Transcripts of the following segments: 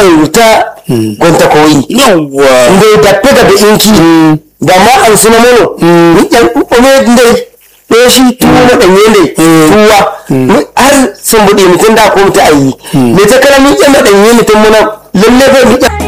ayi ta gonta koyi yawwa nde dappe daga inki da ma an suna mono ni yan ome nde ɗaya shi tuwo na ɗanye ne tuwa Ni har sun buɗe mutum da ko mutum ayi me ta kala ni yan na ɗanye mutum muna lalle bai ni yan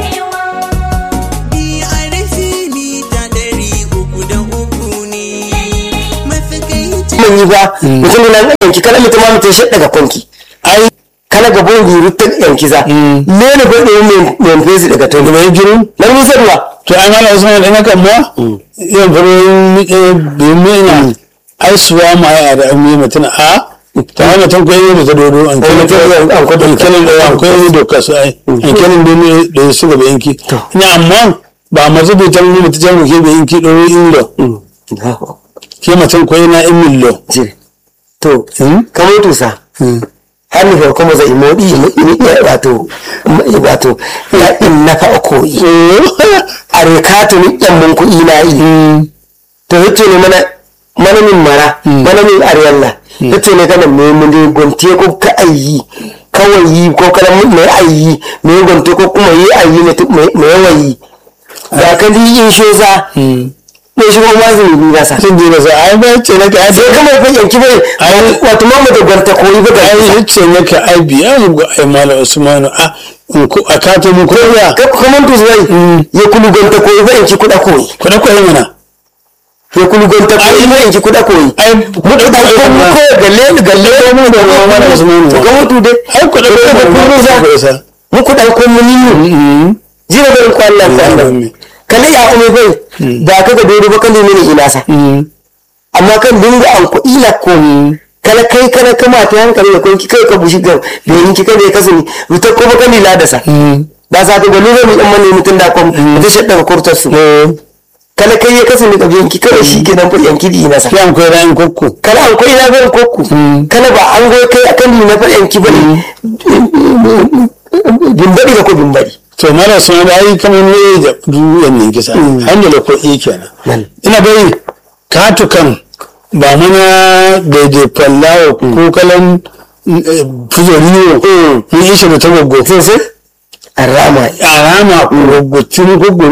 man yi ba mutum na yanki kala mutum ma mutum shi daga kwanki ai kala ga bon biyu ta yanki za ne ne ba ɗaya mai fesi daga to mai girin na musa ruwa to an hana usman ɗan hakan ma yan farin miƙe biyu mai ai suwa ma ya da an yi mutum a ta hana tan kwaye da ta dodo an An kelin kelin- an kwado- an kelin da an kwaye doka su ai an kelin da ne da su gaba yanki ina amma ba masu bai tan mutu jan ke bai yanki ɗoro ilo ke matan kwaye na in millo je to kamar tusa har ni farko maza imodi wato wato ya in na fa koyi a rekatu ni yan mun ku ina yi to yace ne mana mana min mara mana min ariyalla yace ne kana me mun dai gonte ko ka ayi kawai yi ko kana mun mai ayi me gonte ko kuma yi ayi ne me yawayi da ka di in shoza ne shi kuma zai yi gasa sun je da sa ai ba ce na ka sai kuma fa yanki bai wato mamu da gwanta koyi ba ga ai yace na ka ai biya mu ga ai mala usmanu a in ku a kato mu ko ya ka kuma to zai ya kulu gwanta koyi ba yanki kuda koyi ku da koyi mana ya kulu gwanta koyi ba yanki kuda koyi ai mu da ko mu ko galle galle mu da mala usmanu to ga mutu dai ai ku da ko da kuru za koyi sa mu ku da ko mu ni jira da ko Allah ta Allah kale ya ume bai da ka ga dole ba kan ne ina sa amma kan dinga an ku ila ko kala kai kana kama ta hankali da kun ki kai ka bushi ga da yanki kada ya kasani wuta ko ba kan ila da sa da sa ta gani zai mu amma ne mutun da kom da shi daga kurtar su kala kai ya kasani ka yanki kada shi kenan fa yanki di na sa ki an koyi ran kokko kala an koyi na ga kokku kala ba an goyi kai akan ni na fa yanki bane bimbadi ga ko bimbadi to mala usmanu ai kamar ne da duyan ne kisa alhamdulillah ko iya kenan ina bai katukan ba mana daidai fallawa ko kalan fuzoriyo mun ishe da ta goggo sai sai arama a rama gwaggwacin goggo